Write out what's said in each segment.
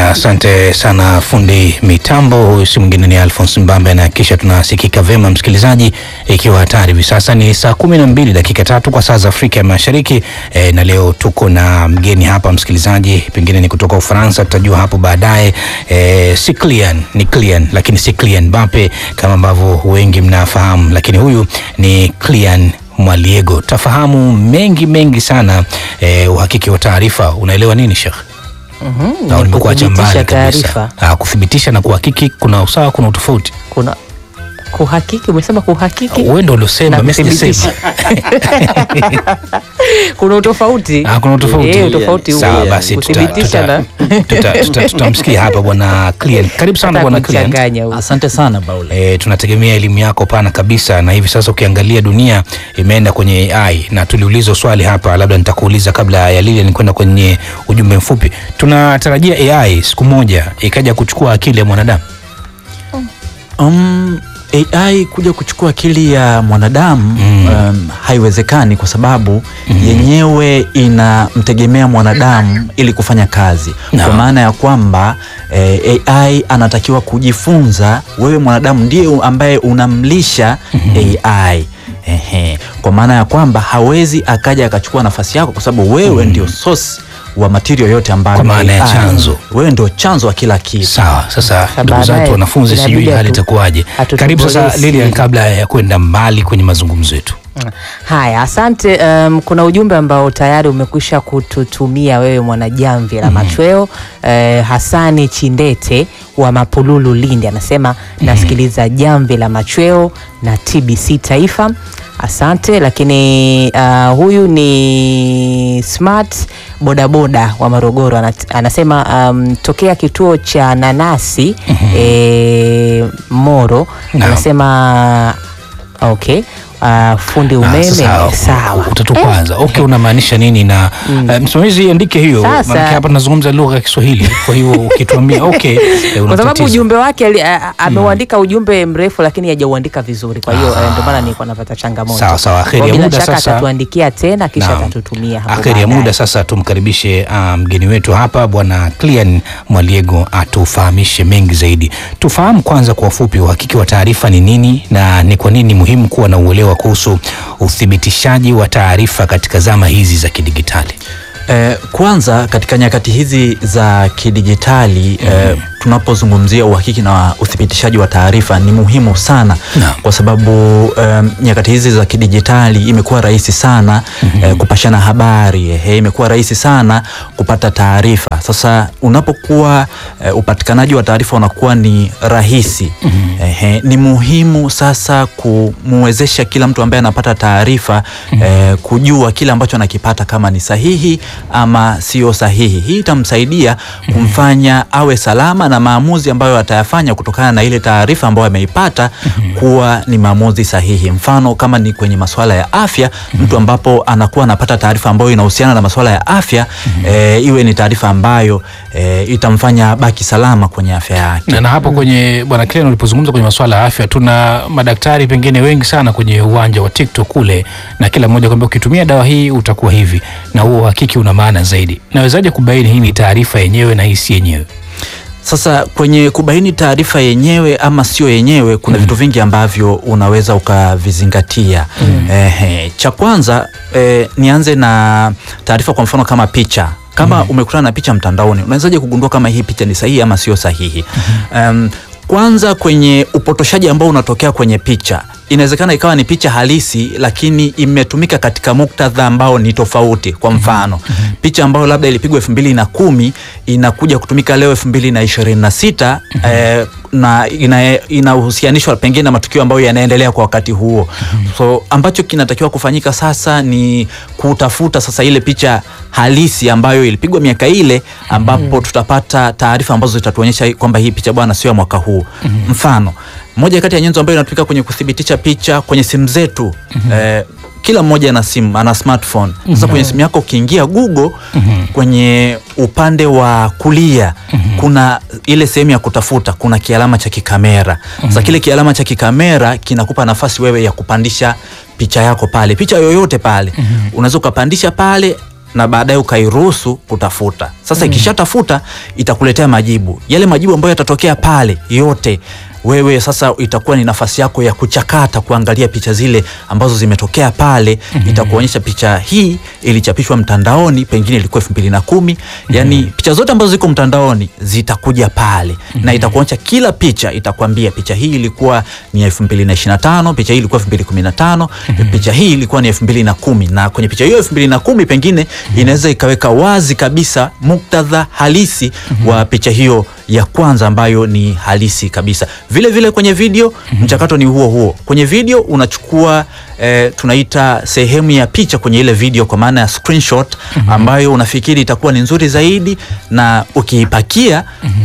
Asante sana fundi mitambo, huyu si mwingine ni Alphonse Mbambe, na kisha tunasikika vema msikilizaji, ikiwa hatari hivi sasa ni saa kumi na mbili dakika tatu kwa saa za Afrika ya Mashariki e, na leo tuko na mgeni hapa msikilizaji, pengine ni kutoka Ufaransa, tutajua hapo baadaye. E, si Kylian, ni Kylian lakini si Kylian Mbappe kama ambavyo wengi mnafahamu, lakini huyu ni Kylian Mwaliego. Tafahamu mengi mengi sana e, uhakiki wa taarifa. Unaelewa nini Sheikh? Mhm, au ni nimekuacha mbali kuthibitisha kabisa? taarifa. Ah, kuthibitisha na kuhakiki kuna usawa, kuna utofauti. Kuna kuhakiki, umesema kuhakiki, Wewe ndio uliosema, Na mimi sijasema. kuthibitisha. kuna utofauti Ah, kuna utofauti. Eh, utofauti huo. Sawa basi, tuta- kuthibitisha tuta- na tuta- tuta- tutamsikia hapa bwana Clean. Karibu sana Nataka bwana Clean. kumchanganya huo. Asante sana Baule. E, tunategemea elimu yako pana kabisa, na hivi sasa ukiangalia dunia imeenda kwenye AI, na tuliulizwa swali hapa, labda nitakuuliza kabla ya lile, ni kwenda kwenye ujumbe mfupi. Tunatarajia AI siku moja ikaja kuchukua akili ya mwanadamu. Um, AI kuja kuchukua akili ya mwanadamu Mm. um, haiwezekani kwa sababu yenyewe inamtegemea mwanadamu ili kufanya kazi No. kwa maana ya kwamba eh, AI anatakiwa kujifunza. Wewe mwanadamu ndiye ambaye unamlisha AI. Ehe. Kwa maana ya kwamba hawezi akaja akachukua nafasi yako kwa sababu wewe ndio source wa material yote ambayo Kwa maana ya AI. chanzo. Wewe ndio chanzo wa kila kitu. Sawa, sasa Sasa ndugu baadaye zetu wanafunzi, inabidi sijui hali atu- itakuwaje. atutumbulizie Karibu sasa siri. Lilian, kabla ya kwenda mbali kwenye mazungumzo yetu. Haya, asante. Um, kuna ujumbe ambao tayari umekwisha kututumia wewe mwanajamvi la machweo. Eh, Hasani Chindete wa Mapululu, Lindi anasema nasikiliza jamvi la machweo na TBC Taifa. Asante. Lakini uh, huyu ni Smart bodaboda wa Morogoro anat- anasema um, tokea kituo cha nanasi eh, Moro Naam. anasema okay. Uh, fundi Ah, umeme sasa, sawa. Utatukwaza. Okay, unamaanisha nini? Na eh, msimamizi andike hiyo, Sasa- maana hapa tunazungumza lugha ya Kiswahili. Kwa hiyo ukituambia okay, eh, kwa sababu unatatiza. ujumbe wake ali- a- a- ameuandika ujumbe mrefu lakini hajauandika vizuri, kwa hiyo eh, ndio maana nilikuwa napata changamoto. Sawa, sawa. Kwa Kheri ya bila muda shaka sasa. atatuandikia tena kisha Naam. atatutumia hapo Akheri ya baadaye. muda sasa, tumkaribishe ah, mgeni wetu hapa bwana Clean Mwaliego atufahamishe mengi zaidi. Tufahamu kwanza kwa ufupi uhakiki wa taarifa ni nini na ni kwa nini ni muhimu kuwa na uelewa kuhusu uthibitishaji wa taarifa katika zama hizi za kidigitali. Eh, kwanza katika nyakati hizi za kidijitali eh, tunapozungumzia uhakiki na uthibitishaji wa taarifa ni muhimu sana Naam. kwa sababu eh, nyakati hizi za kidijitali imekuwa rahisi sana eh, kupashana habari eh, imekuwa rahisi sana kupata taarifa. Sasa unapokuwa eh, upatikanaji wa taarifa unakuwa ni rahisi eh, ni muhimu sasa kumwezesha kila mtu ambaye anapata taarifa eh, kujua kile ambacho anakipata kama ni sahihi ama sio sahihi. Hii itamsaidia kumfanya awe salama na maamuzi ambayo atayafanya kutokana na ile taarifa ambayo ameipata kuwa ni maamuzi sahihi. Mfano kama ni kwenye masuala ya afya, mtu ambapo anakuwa anapata taarifa ambayo inahusiana na masuala ya afya eh, iwe ni taarifa ambayo eh, itamfanya baki salama kwenye afya yake. Na, na hapo kwenye bwana Clean ulipozungumza kwenye masuala ya afya, tuna madaktari pengine wengi sana kwenye uwanja wa TikTok kule, na kila mmoja kwambia ukitumia dawa hii utakuwa hivi, na huo uhakiki una maana zaidi. Nawezaje kubaini hii ni taarifa yenyewe na hii si yenyewe? Sasa kwenye kubaini taarifa yenyewe ama sio yenyewe, kuna vitu vingi ambavyo unaweza ukavizingatia. Ehe, cha kwanza eh, nianze na taarifa, kwa mfano kama picha kama umekutana na picha mtandaoni, unawezaje kugundua kama hii picha ni sahihi ama sio sahihi? Em, kwanza kwenye upotoshaji ambao unatokea kwenye picha, inawezekana ikawa ni picha halisi, lakini imetumika katika muktadha ambao ni tofauti. Kwa mfano picha ambayo labda ilipigwa elfu mbili na kumi inakuja kutumika leo elfu mbili na ishirini na sita eh, na ina- inahusianishwa pengine na matukio ambayo yanaendelea kwa wakati huo. So ambacho kinatakiwa kufanyika sasa ni kutafuta sasa ile picha halisi ambayo ilipigwa miaka ile, ambapo tutapata taarifa ambazo zitatuonyesha kwamba hii picha bwana sio ya mwaka huu. Mfano, moja kati ya nyenzo ambayo inatumika kwenye kuthibitisha picha kwenye simu zetu eh, kila mmoja ana simu ana smartphone. Sasa kwenye simu yako ukiingia Google kwenye upande wa kulia kuna ile sehemu ya kutafuta, kuna kialama cha kikamera. Sasa kile kialama cha kikamera kinakupa nafasi wewe ya kupandisha picha yako pale, picha yoyote pale unaweza ukapandisha pale na baadaye ukairuhusu kutafuta. Sasa ikishatafuta itakuletea majibu. Yale majibu ambayo yatatokea pale yote wewe sasa itakuwa ni nafasi yako ya kuchakata kuangalia picha zile ambazo zimetokea pale. Itakuonyesha picha hii ilichapishwa mtandaoni, pengine ilikuwa elfu mbili na kumi. Yani picha zote ambazo ziko mtandaoni zitakuja pale na itakuonyesha kila picha, itakwambia picha hii ilikuwa ni elfu mbili na ishirini na tano, picha hii ilikuwa elfu mbili kumi na tano, picha hii ilikuwa ni elfu mbili na kumi na kwenye picha hiyo elfu mbili na kumi pengine inaweza ikaweka wazi kabisa muktadha halisi wa picha hiyo ya kwanza ambayo ni halisi kabisa. Vile vile kwenye video mchakato ni huo huo. Kwenye video unachukua eh, tunaita sehemu ya picha kwenye ile video kwa maana ya screenshot ambayo unafikiri itakuwa ni nzuri zaidi, na ukiipakia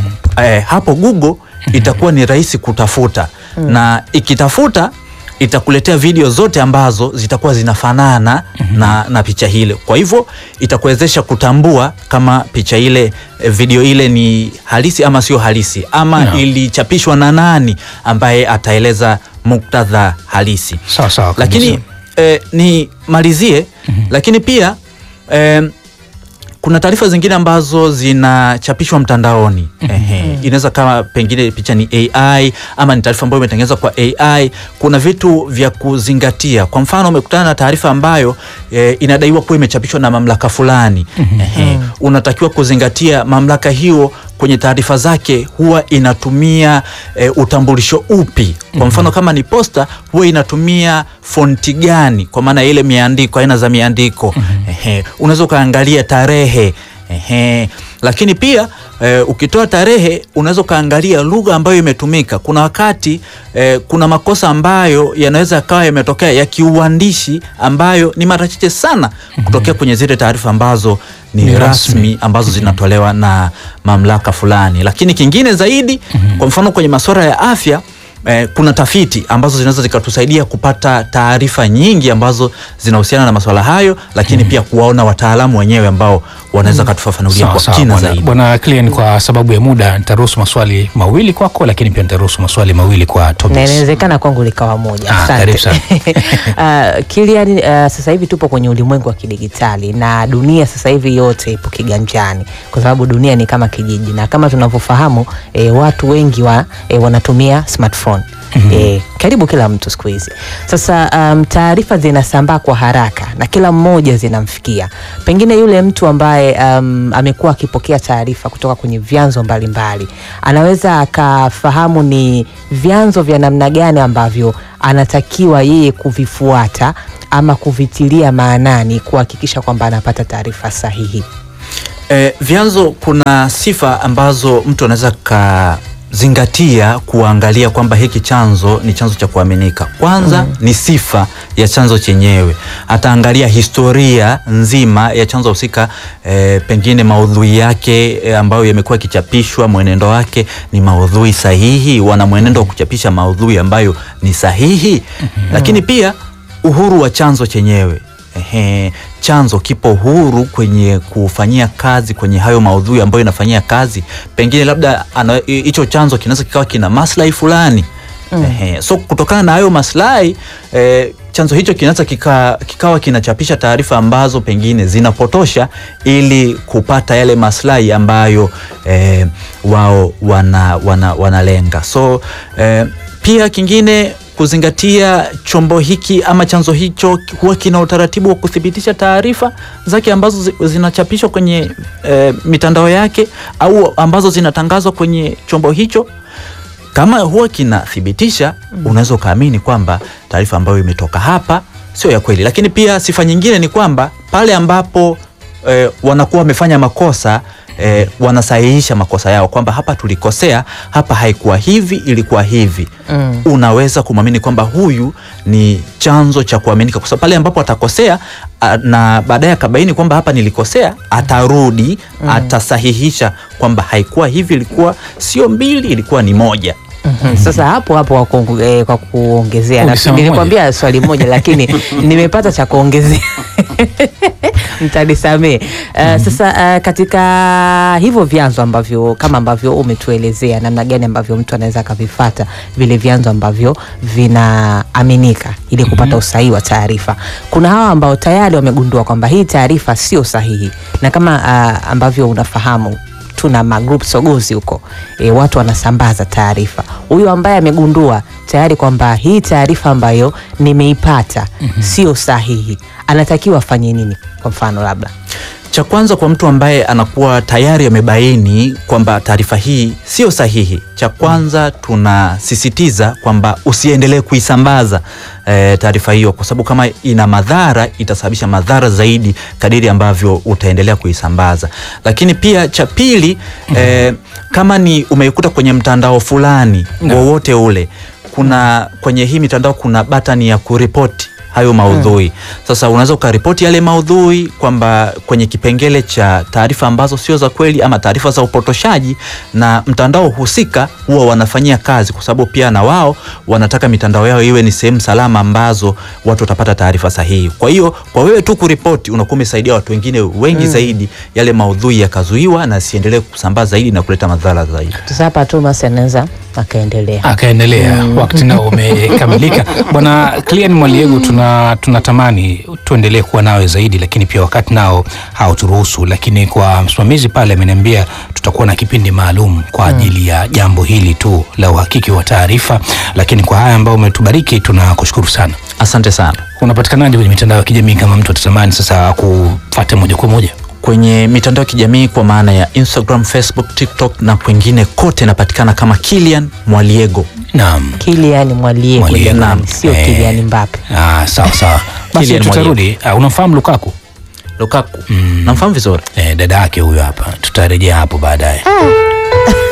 eh, hapo Google itakuwa ni rahisi kutafuta na ikitafuta itakuletea video zote ambazo zitakuwa zinafanana na, na picha ile. Kwa hivyo itakuwezesha kutambua kama picha ile eh, video ile ni halisi ama sio halisi ama Naam. ilichapishwa na nani ambaye ataeleza muktadha halisi. Sawa sawa kabisa. Lakini eh, nimalizie lakini pia eh, kuna taarifa zingine ambazo zinachapishwa mtandaoni. Ehe, inaweza kama pengine picha ni AI ama ni taarifa ambayo imetengenezwa kwa AI. Kuna vitu vya kuzingatia. Kwa mfano, umekutana na taarifa ambayo eh, inadaiwa kuwa imechapishwa na mamlaka fulani. Ehe, unatakiwa kuzingatia mamlaka hiyo kwenye taarifa zake huwa inatumia eh, utambulisho upi? Kwa mfano kama ni posta huwa inatumia fonti gani, kwa maana ya ile miandiko, aina za miandiko. Ehe, unaweza ukaangalia tarehe. Ehe, lakini pia eh, ukitoa tarehe unaweza ukaangalia lugha ambayo imetumika. Kuna wakati eh, kuna makosa ambayo yanaweza yakawa yametokea ya kiuandishi ambayo ni mara chache sana kutokea kwenye zile taarifa ambazo ni, Ni rasmi. rasmi ambazo zinatolewa na mamlaka fulani. Lakini kingine zaidi, kwa mfano kwenye masuala ya afya eh, kuna tafiti ambazo zinaweza zikatusaidia kupata taarifa nyingi ambazo zinahusiana na masuala hayo, lakini pia kuwaona wataalamu wenyewe ambao wanaweza katufafanulia Sawa kwa sawa kina bwana- zaidi. Bwana Clean, kwa sababu ya muda nitaruhusu maswali mawili kwako, lakini pia nitaruhusu maswali mawili kwa na Tobias. inawezekana kwangu likawa moja. Ah, Asante. karibu sana. Uh, Kilian, uh, sasa hivi tupo kwenye ulimwengu wa kidigitali na dunia sasa hivi yote ipo kiganjani, kwa sababu dunia ni kama kijiji, na kama tunavyofahamu eh, watu wengi wa, eh, wanatumia smartphone Eh, karibu kila mtu siku hizi. Sasa um, taarifa zinasambaa kwa haraka na kila mmoja zinamfikia. Pengine yule mtu ambaye um, amekuwa akipokea taarifa kutoka kwenye vyanzo mbalimbali anaweza akafahamu ni vyanzo vya namna gani ambavyo anatakiwa yeye kuvifuata ama kuvitilia maanani kuhakikisha kwamba anapata taarifa sahihi. Eh, vyanzo kuna sifa ambazo mtu anaweza kazingatia kuangalia kwamba hiki chanzo ni chanzo cha kuaminika. Kwanza ni sifa ya chanzo chenyewe, ataangalia historia nzima ya chanzo husika, eh, pengine maudhui yake eh, ambayo yamekuwa yakichapishwa, mwenendo wake ni maudhui sahihi, wana mwenendo wa kuchapisha maudhui ambayo ni sahihi, lakini pia uhuru wa chanzo chenyewe. Ehe, chanzo kipo huru kwenye kufanyia kazi kwenye hayo maudhui ambayo inafanyia kazi, pengine labda ana- hicho chanzo kinaweza kikawa kina maslahi fulani. Ehe, so kutokana na hayo maslahi eh, chanzo hicho kinaweza kika, kikawa kinachapisha taarifa ambazo pengine zinapotosha ili kupata yale maslahi ambayo eh, wao wana, wana, wanalenga. So eh, pia kingine kuzingatia chombo hiki ama chanzo hicho huwa kina utaratibu wa kuthibitisha taarifa zake ambazo zi- zinachapishwa kwenye eh, mitandao yake au ambazo zinatangazwa kwenye chombo hicho. Kama huwa kinathibitisha, unaweza ukaamini kwamba taarifa ambayo imetoka hapa sio ya kweli. Lakini pia sifa nyingine ni kwamba pale ambapo eh, wanakuwa wamefanya makosa eh, wanasahihisha makosa yao kwamba hapa tulikosea, hapa haikuwa hivi, ilikuwa hivi. Mm. Unaweza kumwamini kwamba huyu ni chanzo cha kuaminika, kwa sababu pale ambapo atakosea a, na baadaye akabaini kwamba hapa nilikosea, atarudi atasahihisha kwamba haikuwa hivi, ilikuwa sio mbili, ilikuwa ni moja. Mhm. Sasa hapo hapo kwa kuongu- eh, kwa kuongezea, Ulisema nafikiri nilikwambia swali moja lakini nimepata cha kuongezea. mtanisamee. Uh, Sasa uh, katika hivyo vyanzo ambavyo kama ambavyo umetuelezea namna gani ambavyo mtu anaweza akavifata vile vyanzo ambavyo vinaaminika ili kupata usahihi wa taarifa, kuna hawa ambao tayari wamegundua kwamba hii taarifa sio sahihi, na kama uh, ambavyo unafahamu tuna magroup sogozi huko e, watu wanasambaza taarifa. Huyu ambaye amegundua tayari kwamba hii taarifa ambayo nimeipata sio sahihi, anatakiwa afanye nini? Kwa mfano labda Cha kwanza kwa mtu ambaye anakuwa tayari amebaini kwamba taarifa hii sio sahihi, cha kwanza tunasisitiza kwamba usiendelee kuisambaza e, taarifa hiyo, kwa sababu kama ina madhara itasababisha madhara zaidi kadiri ambavyo utaendelea kuisambaza. Lakini pia cha pili e, kama ni umeikuta kwenye mtandao fulani wowote ule, kuna kwenye hii mitandao kuna batani ya kuripoti hayo maudhui. Sasa unaweza ukaripoti yale maudhui kwamba kwenye kipengele cha taarifa ambazo sio za kweli ama taarifa za upotoshaji, na mtandao husika huwa wanafanyia kazi, kwa sababu pia na wao wanataka mitandao yao iwe ni sehemu salama ambazo watu watapata taarifa sahihi. Kwa hiyo kwa wewe tu kuripoti unakuwa umesaidia watu wengine wengi zaidi, yale maudhui yakazuiwa na siendelee kusambaa zaidi na kuleta madhara zaidi. sasa hapa Thomas anaweza akaendelea. akaendelea wakati nao umekamilika. Bwana Clean Mwaliego, tuna tunatamani tuendelee kuwa nawe zaidi, lakini pia wakati nao hauturuhusu. Lakini kwa msimamizi pale ameniambia tutakuwa na kipindi maalum kwa ajili ya jambo hili tu la uhakiki wa taarifa. Lakini kwa haya ambayo umetubariki tunakushukuru sana. Asante sana. Unapatikanaje kwenye mitandao ya kijamii kama mtu atatamani sasa kufuata moja kwa moja? kwenye mitandao ya kijamii kwa maana ya Instagram, Facebook, TikTok na kwengine kote napatikana kama Kilian Mwaliego. Naam. Kilian Mwaliego Mwaliego, jamani, naam. sio Eh. Kilian Mbappe. Ah, sawa sawa, basi Kylian tutarudi. Ah, unamfahamu Lukaku? Lukaku Mm. namfahamu vizuri. Eh, dada yake huyo hapa, tutarejea hapo baadaye.